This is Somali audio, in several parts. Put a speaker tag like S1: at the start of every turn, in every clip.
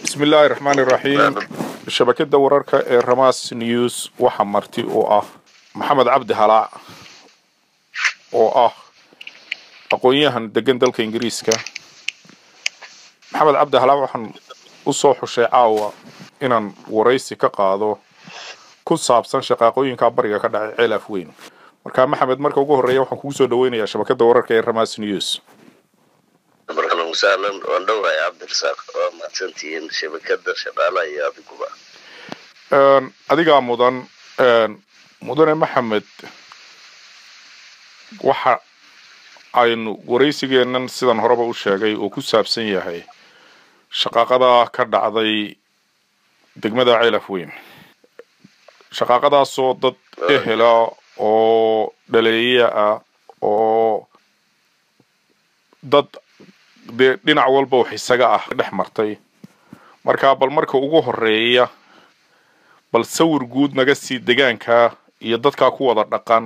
S1: bismi illaahi raxmaani iraxiim shabakada wararka ee ramas news waxaa marti u ah maxamed cabdi halaac oo ah aqoon-yahan degan dalka ingiriiska maxamed cabdi halaac waxaan usoo xushay caawa inaan waraysi ka qaado ku saabsan shaqaaqooyinka bariga ka dhacay ceel af weyn markaa maxamed marka ugu horreeya waxaan kugu soo dhaweynayaa shabakada wararka ee ramas news
S2: markan wasahlan waan dhowahay cabdirasaaq waa mahadsantihiin shabakada shaqaalaha iyo adiguba
S1: adigaa mudan mudane maxamed waxa aynu waraysigeennan sidan horeba u sheegay oo ku saabsan yahay shaqaaqada ka dhacday degmada ceelaf weyn shaqaaqadaasoo dad ehela oo dhaleeya ah oo dad dee dhinac walba wax isaga ah dhex martay markaa bal marka ugu horeeya bal sawir guud naga sii degaanka iyo dadkaa ku wada dhaqan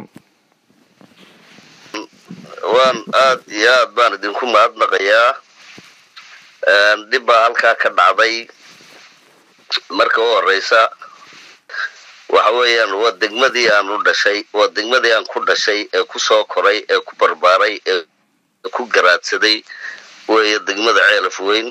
S2: waan aad iyo aad baan idinku mahadnaqayaa dhib baa halkaa ka dhacday marka u horeysa waxa weeyaan waa degmadii aan u dhashay waa degmadii aan ku dhashay ee ku soo koray ee ku barbaaray ee ku garaadsaday weeye degmada ceelaf weyn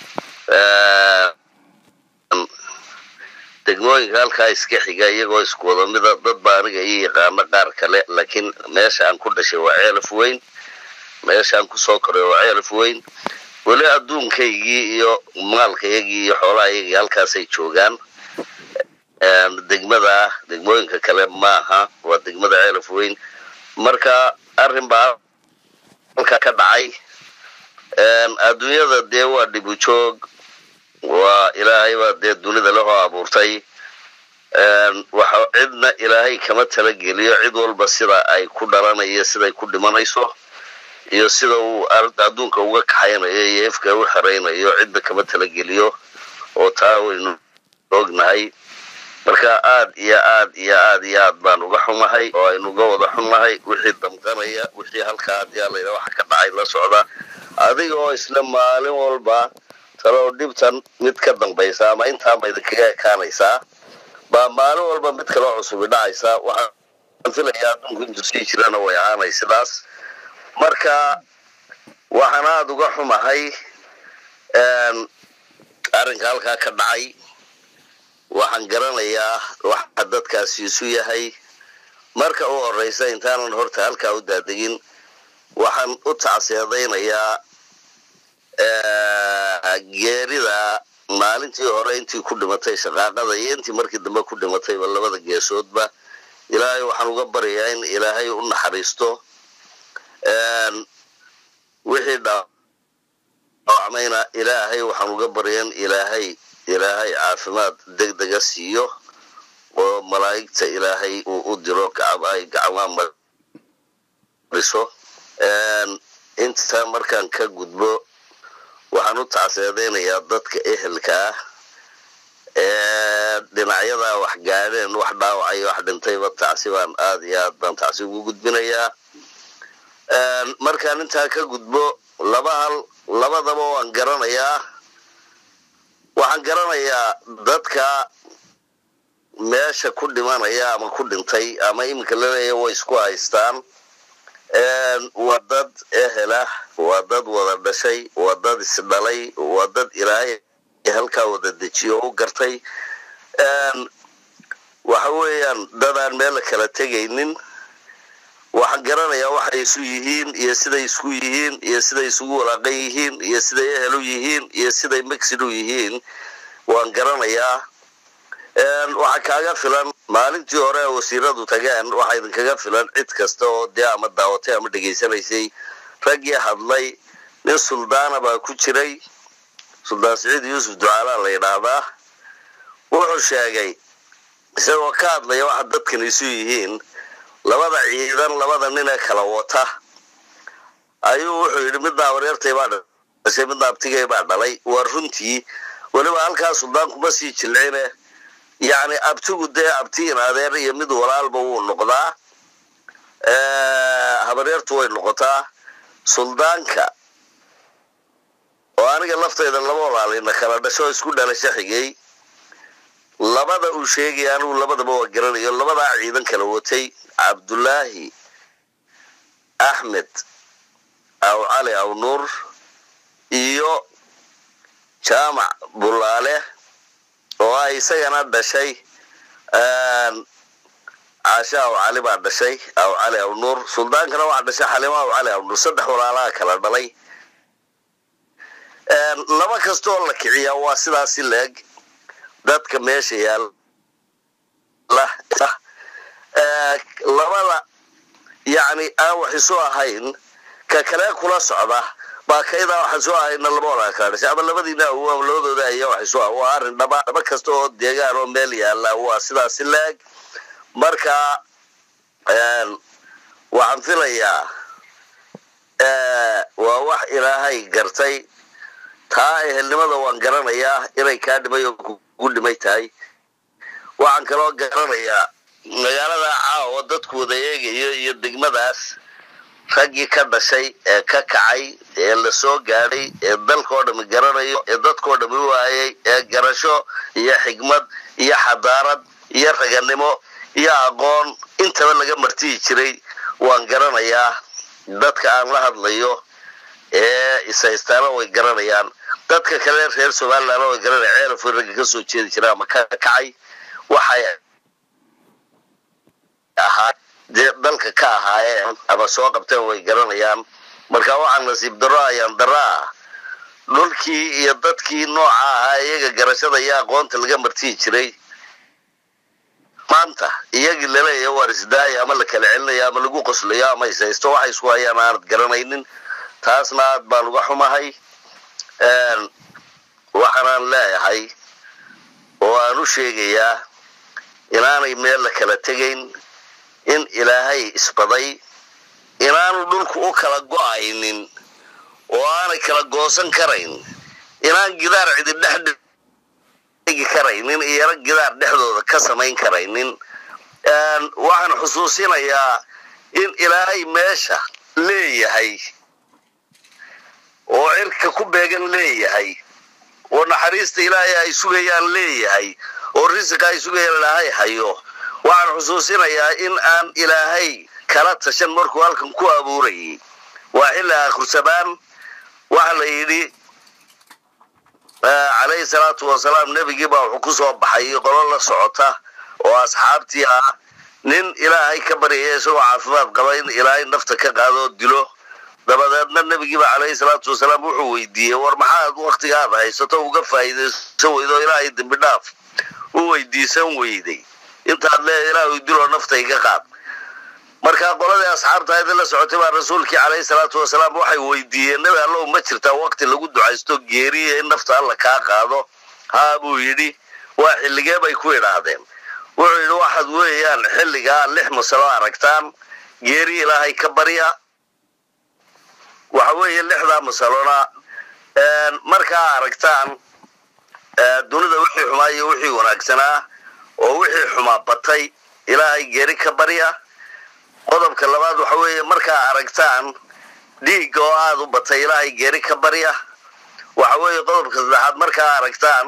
S2: degmooyinka halkaa iska xiga iyagoo isku wada mida dad baa aniga ii yaqaano qaar kale laakiin meesha aan ku dhashay waa ceelaf weyn meesha aan kusoo koray waa ceelaf weyn weli adduunkaygii iyo maalkaygii iyo xoolahaygii halkaasay joogaan degmada degmooyinka kale maaha waa degmada ceelaf weyn marka arrin baa halkaa ka dhacay adduunyada dee waa dhibu joog waa ilaahay baa dee dunida lehoo abuurtay waxa cidna ilaahay kama talageliyo cid walba sida ay ku dhalanayo siday ku dhimanayso iyo sida uu adduunka uga kaxaynayo iyo efka u xeraynayo cidna kama talageliyo oo taa waynu ognahay marka aad iyo aad iyo aad iyo aad baan uga xumahay oo aynu uga wada xunnahay wixii damqanaya wixii halkaa hadii alayha waxa ka dhacay la socda adiga oo isla maalin walba talow dhibtan mid ka dambaysa ama intaama idinkaga ekaanaysaa baa maalin walba mid kaloo cusubi dhacaysa waxaan filayaa adduunku intuu sii jirana way ahaanay sidaas marka waxaan aada uga xumahay arrinka halkaa ka dhacay waxaan garanayaa waxa dadkaasi isu yahay marka u horeysa intaanan horta halkaa u daadegin waxaan u tacseedaynayaa geerida maalintii hore intii ku dhimatay shaqaaqada iyo intii markii dambe ku dhimatayba labada geesoodba ilaahay waxaan uga baryayaa in ilaahay u naxariisto wixii dhaawacmayna ilaahay waxaan uga baryaa in ilaahay ilaahay caafimaad deg dega siiyo oo malaa'igta ilaahay uu u diro ay gacmaa mariso intaa markaan ka gudbo waxaan u tacseedaynayaa dadka ehelka ah ee dhinacyadaa wax gaadheen wax dhaawacay wax dhintayba tacsi baan aad iyo aad baan tacsi ugu gudbinayaa markaan intaa ka gudbo laba hal labadaba waan garanayaa waxaan garanayaa dadka meesha ku dhimanaya ama ku dhintay ama iminka laleeya way isku haystaan waa dad ehela waa dad wada dhashay waa dad isdhalay waa dad ilaahay halkaa wada dejiyo u gartay waxa weeyaan dad aan meel la kala tegaynin waxaan garanayaa waxay isu yihiin iyo siday isku yihiin iyo siday isugu walaaqan yihiin iyo siday ehel u yihiin iyo siday mexid u yihiin waan garanayaa waxaa kaaga filan maalintii hore wasiiradu tageen waxaa idinkaga filan cid kasta oo dee ama daawatay ama dhegaysanaysay raggii hadlay nin suldaana baa ku jiray suldaan siciid yuusuf ducaalaa la yidhaahdaa wuxuu sheegay isagoo ka hadlaya waxa dadkan isu yihiin labada ciidan labada nin ee kala wata ayuu wuxuu yidhi midna abareertay baa dhashay midna abtigay baa dhalay waa runtii weliba halkaa suldaankuma sii jilcine yacni abtigu dee abtiin adeer iyo mid walaalba wuu noqdaa habareertu way noqotaa suldaanka oo aniga laftayda laba walaalina kala dhasho isku dhalasho xigay labada uu sheegaya anigu labadaba waa garanayo labadaa ciidan kala watay cabdulaahi axmed aw cali aw nuur iyo jaamac bulaale oo ah isagana dhashay caashe aw cali baa dhashay aw cali aw nuur suldaankana waxaa dhashay xalimo aw cali aw nuur saddex walaalaha kala dhalay laba kastooo la kiciyaa waa sidaasi leeg dadka meesha yaalla labada yacni aan wax isu ahayn ka kale kula socda baa kaydaa wax isu ahayna laba walaa kala dhashay ama labadiina awoam labadooda ayaa wax isu ah waa arrin dhaba dhaba kasta oo deegaan oo meel yaalla waa sidaasi leeg marka waxaan filayaa waa wax ilaahay gartay taa ehelnimada waan garanayaa inay kaa dhimay oo kugu dhimay tahay waxaan kaloo garanayaa magaalada caawa dadku wada eegayo iyo degmadaas raggii ka dhashay ee ka kacay ee la soo gaadhay ee dalkao dhami garanayo ee dadkao dhami waayay ee garasho iyo xigmad iyo xadaarad iyo raganimo iyo aqoon intaba laga martiyi jiray waan garanayaa dadka aan la hadlayo ee ishaystaana way garanayaan dadka kale reer somalilan way garanaya ceelafo ragga ka soo jeedi jira ama ka kacay waxay ahaa dee dalka ka ahaayeen ama soo qabteen way garanayaan marka waxaa nasiib daro ayaan daro ah dhulkii iyo dadkii nooca ahaa iyaga garashada iyo aqoonta laga martiyi jiray maanta iyagii laleeya waar isdaaya ama la kala celinayo ama lagu qoslayo ama ishaysto waxay isku hayaan aanad garanaynin taasna aad baan uga xumahay waxaanaan leeyahay oo aan u sheegayaa inaanay meel la kala tegayn in ilaahay isbaday inaanu dhulku u kala go-aynin oo aanay kala goosan karayn inaan gidaar cidi dhex dhigi karaynin iyana gidaar dhexdooda ka samayn karaynin waxaan xusuusinayaa in ilaahay meesha leeyahay oo cirka ku beegan leeyahay oo naxariista ilaahay ay sugayaan leeyahay oo risiqa ay sugayaan ilaahay hayo waxaan xusuusinayaa in aan ilaahay kala tashan markuu halkan ku abuurayay waa xilli akhrisamaan waxa la yidhi calayhi salaatu wasalaam nebigii baa wuxuu ku soo baxay qolo la socota oo asxaabtii ah nin ilaahay ka baryaya isagoo caafimaad qaba in ilaahay nafta ka qaado oo dilo dabadeedna nebigiiba calayhi salaatu wasalaam wuxuu weydiiyey war maxaad waktigaad haysato uga faa'iidaysan weydo ilaahay dembi dhaaf u weydiisan weyday intaad lee ilaahu diloo nafta iga qaad markaa qoladii asxaabta aydin la socotay baa rasuulkii calayhi salaatu wasalaam waxay weydiiyeen nebi allow ma jirtaa wakti lagu ducaysto geeriya in nafta alla kaa qaado haa buu yidhi waa xilligee bay ku idhaahdeen wuxuu yidhi waxaad weeyaan xilligaa lix masalo aragtaan geeri ilaahay ka barya waxa weeye lixdaa masalona markaa aragtaan dunida wixii xumaa iyo wixii wanaagsanaa oo wixii xumaa batay ilaahay geeri ka barya qodobka labaad waxa weeye markaa aragtaan dhiigga oo aada u batay ilaahay geeri ka barya waxa weeye qodobka saddexaad markaa aragtaan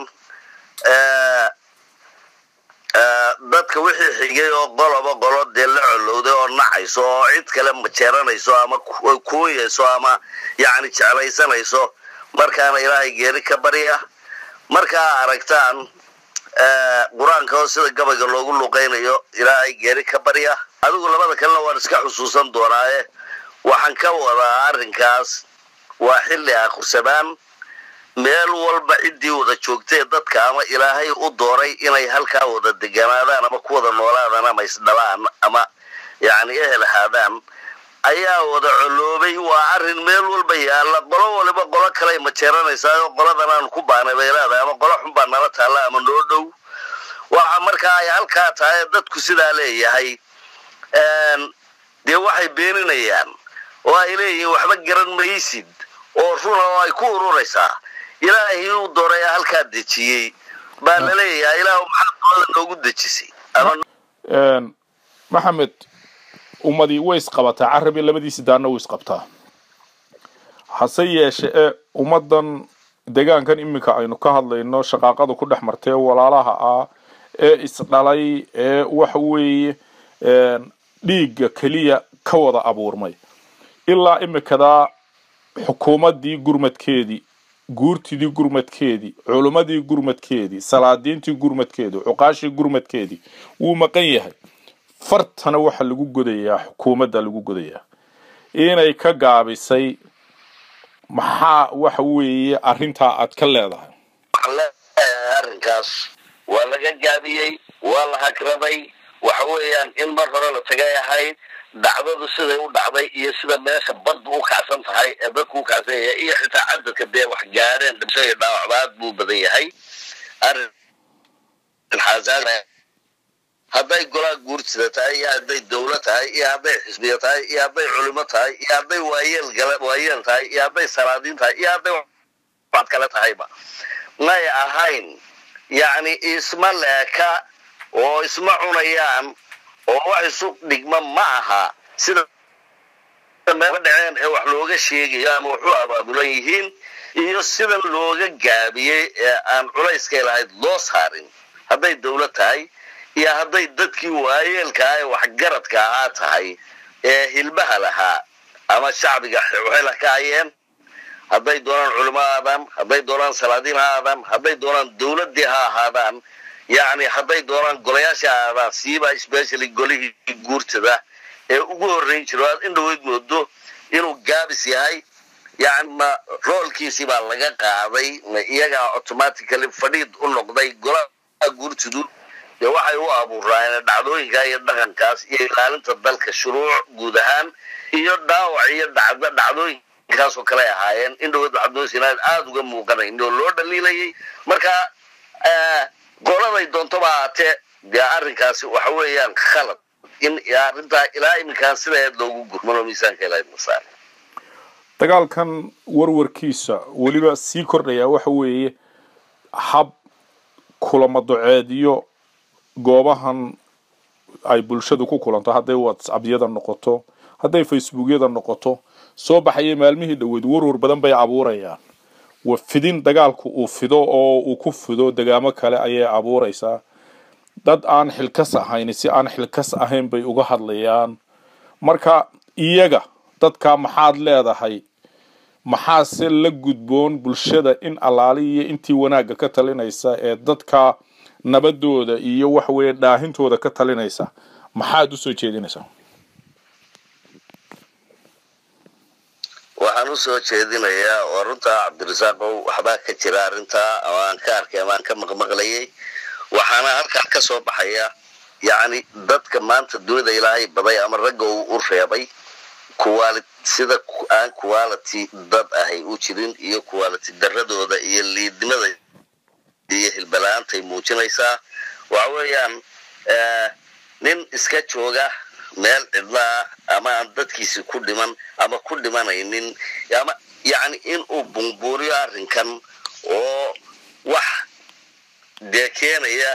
S2: dadka wixii xigay oo qoloba qolo dee la colowday oo nacayso oo cid kale majeeranayso ama kuuyayso ama yacni jeclaysanayso markaana ilaahay geeri ka barya markaa aragtaan qur-aanka oo sida gabayga loogu luqaynayo ilaahay geeri ka barya adigu labada kalena waan iska xusuusan doonaaye waxaan ka wadaa arrinkaas waa xilli akhrisamaan meel walba ciddii wada joogtee dadka ama ilaahay u dooray inay halkaa wada deganaadaan ama ku wada noolaadaan ama isdhalaan ama yacni ehel ahaadaan ayaa wada coloobay waa arrin meel walba yaalla qolo waliba qolo kaley majeeranaysaa oo qoladan aan ku baanay bay leedahay ama qolo xun baa nala taalla ama noo dhow waxa markaa ay halkaa tahay dadku sidaa leeyahay dee waxay beeninayaan oo ay leeyihiin waxba garan maysid oo runa oo ay ku ururaysaa ilaahii uu dooray halkaa dejiyey baa la leeyahay ilaahu maxaa qolada noogu dejisay
S1: maxamed ummadii way isqabataa carabi labadiisi daanna way isqabtaa hase yeeshe ee ummaddan deegaankan iminka aynu ka hadlayno shaqaaqada ku dhex martee walaalaha ah ee isdhalay ee waxa weeye dhiigga keliya ka wada abuurmay ilaa imikadaa xukuumaddii gurmadkeedii guurtidii gurmadkeedii culimmadii gurmadkeedii salaadiintii gurmadkeedii cuqaashii gurmadkeedii wuu maqan yahay fartana waxaa lagu godayaa xukuumadda lagu godayaa inay ka gaabisay maxaa waxa weeye arrintaa aad ka leedahay
S2: waxaan leeyahay arrinkaas waa laga gaabiyey waa la hagraday waxa weeyaan in mar hore la tagay ahayd dhacdadu siday u dhacday iyo sida meesha badda u kacsan tahay ee dadku u kacsan yahay iyo xitaa cadadka dee wax gaadheen dhibso iyo dhaawacbaad buu badan yahay arrin xaasaan hadday golaa guurtida tahay iyo hadday dawla tahay iyo hadday xisbiya tahay iyo hadday culimo tahay iyo hadday waayeel gala waayeel tahay iyo hadday salaadiin tahay iyo hadday wax kale tahayba may ahayn yacni isma leeka oo isma cunayaan oo wax isu dhigma ma aha sida meel dhaceen ee wax looga sheegayo ama waxu abaabulan yihiin iyo sida looga gaabiyey ee aan culayskay lahayd loo saarin hadday dawlad tahay iyo hadday dadkii waayeelkaa ee waxgaradka ahaa tahay ee hilbaha lahaa ama shacbiga waxay la kahayeen hadday doonaan culimo ha aadaan hadday doonaan salaadiin ha aadaan hadday doonaan dawladdii ha ahaadaan yacni hadday doonaan golayaasha ha aadaan siiba specially golihii guurtada ee ugu horreyn jiro aad in dhaweyd moodo inuu gaabis yahay yani ma roolkiisii baa laga qaaday ma iyagaa automatically fadhiid u noqday golaha guurtadu dee waxay u abuuraan dhacdooyinka iyo dhaqankaas iyo ilaalinta dalka shuruuc guud ahaan iyo dhaawac iyo dhacdo dhacdooyinkaas oo kale ahaayeen in dhaweyd waxadoosinaan aada uga muuqanayn oo loo dhaliilayay marka goladay doontaba ahaatee dee arrinkaasi waxa weeyaan khalad in arrintaa ilaa iminkaan sidaeed loogu gurmano miisaanka ilaa masaar
S1: dagaalkan warwarkiisa weliba sii kordhayaa waxa weeye hab kulamo duceediyo goobahan ay bulshadu ku kulanto hadday whatsappyada noqoto hadday facebookyada noqoto soo baxaya maalmihii dhoweyd warwar badan bay abuurayaan wa fidin dagaalku uu fido oo uu ku fido degaamo kale ayay abuuraysaa dad aan xilkas ahayn si aan xilkas ahayn bay uga hadlayaan marka iyaga dadka maxaad leedahay maxaase la gudboon bulshada in allaali iyo intii wanaagga ka talinaysa ee dadka nabadooda iyo waxa weeye dhaahintooda ka talinaysa maxaad usoo jeedinaysaa
S2: waxaan usoo jeedinayaa oo runtaa cabdirasaaqow waxbaa ka jira arrintaa oo aan ka arkay ama aan ka maqmaqlayay waxaana halkaa ka soo baxaya yacni dadka maanta dunida ilaahay baday ama ragga uu u reebay quali sida aan quality dad ahay u jirin iyo quality daradooda iyo liidnimada iyo hilbala-aantay muujinaysaa waxa weeyaan nin iska jooga meel cidlaa ama aan dadkiisi ku dhiman ama ku dhimanaynin ama yacni inuu bumbuuriyo arrinkan oo wax dee keenaya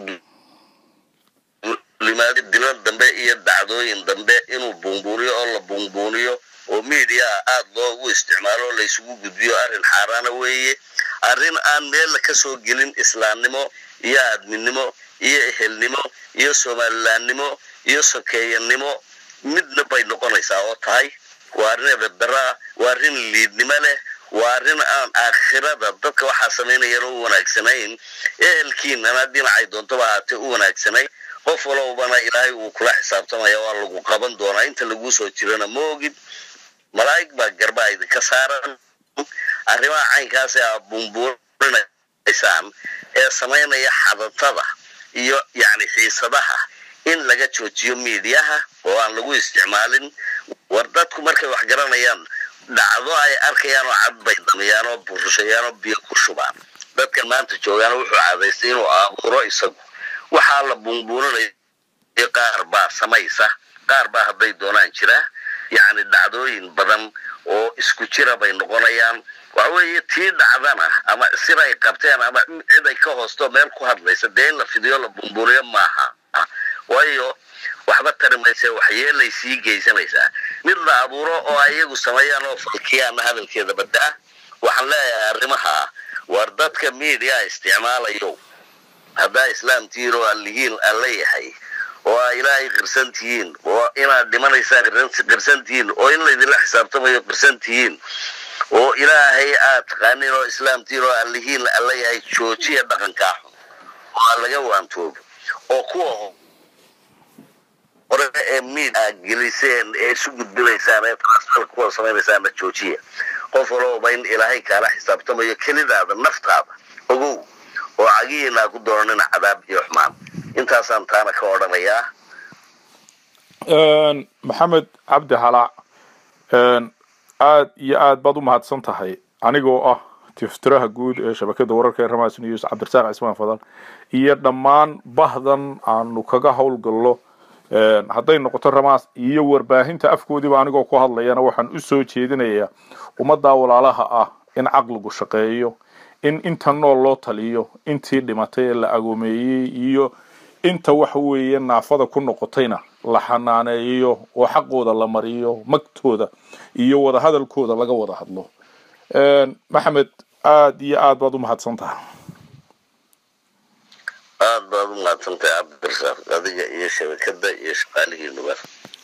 S2: limaado dilan dambe iyo dhacdooyin dambe inuu buunbuuniyo oo la buunbuuniyo oo mediaa aada loogu isticmaalo oo laysugu gudbiyo arrin xaaraana weeye arrin aan meella ka soo gelin islaamnimo iyo aadminimo iyo ehelnimo iyo somalilaannimo iyo sokeeyanimo midna bay noqonaysaa oo tahay waa arrin ebedaraa waa arrin liidnimo leh waa arrin aan aakhirada dadka waxaa samaynayana u wanaagsanayn ehelkiinana dhinacay doontoba ahaatee u wanaagsanayn qof walowbana ilaahay uu kula xisaabtamaya waa lagu qaban doonaa inta laguu soo jirana ma ogid malaa'ig baa garbaa idinka saaran arrimaha caynkaas ee aad buunbuurinaysaan ee samaynaya xadatada iyo yacni xiisadaha in laga joojiyo miidiyaha oo aan lagu isticmaalin war dadku markay wax garanayaan dhacdo ay arkayaan oo cad bay damiyaan oo burushayaan oo biyo ku shubaan dadkan maanta joogaana wuxuu cadaystay inuu abuuro isagu waxaa la buunbuuninaya qaar baa samaysa qaar baa hadday doonaan jira yacni dhacdooyin badan oo isku jira bay noqonayaan waxa weeye tii dhacdana ama sir ay qabteen ama cid ay ka hoosto meel ku hadlaysa dee in la fidiyo la buunbuuniyo maaha waayo waxba tari mayse waxyeelay sii geysanaysaa mid la abuuro oo ay iyagu sameeyaan oo falkiyaana hadalkeeda badda-a waxaan leeyahay arrimaha war dadka media isticmaalayo haddaa islaam tihiin oo allihiin alla yahay oo aa ilaahay qirsan tihiin oo inaad dhimanaysaan qirsan tihiin oo in laydinla xisaabtamayo qirsan tihiin oo ilaahay aad taqaanin oo islaam tihiin oo allihiin alla yahay joojiya dhaqankaa xun oo aa laga waantoobo oo kuwa hore ee miid aad geliseen ee isu gudbinaysaan ee transfer kuwa samaynaysaan joojiya qof walooba in ilaahay kaala xisaabtamayo kelidaada naftaada ogow oo cagihiinaa ku doonanina cadaab iyo xumaan intaasaan taana ka odhanayaa
S1: maxamed cabdi halaac aad iyo aad baad u mahadsan tahay anigoo ah tiftiraha guud ee shabakada wararka ee ramas news cabdirasaaq cismaan fadal iyo dhammaan bahdan aanu kaga howlgallo hadday noqoto ramaas iyo warbaahinta afkoodiiba anigoo ku hadlayana waxaan u soo jeedinayaa ummaddaa walaalaha ah in caqligu shaqeeyo in inta nool loo taliyo intii dhimatay ee la agoomeeyey iyo inta waxa weeye naafada ku noqotayna la xanaaneeyo oo xaqooda la mariyo magtooda iyo wadahadalkooda laga wada hadlo maxamed aad iyo aad baad u mahadsan tahay
S2: aad baad u mahadsantahay cabdirasaaq adiga iyo shabakada iyo shaqaalihiinuba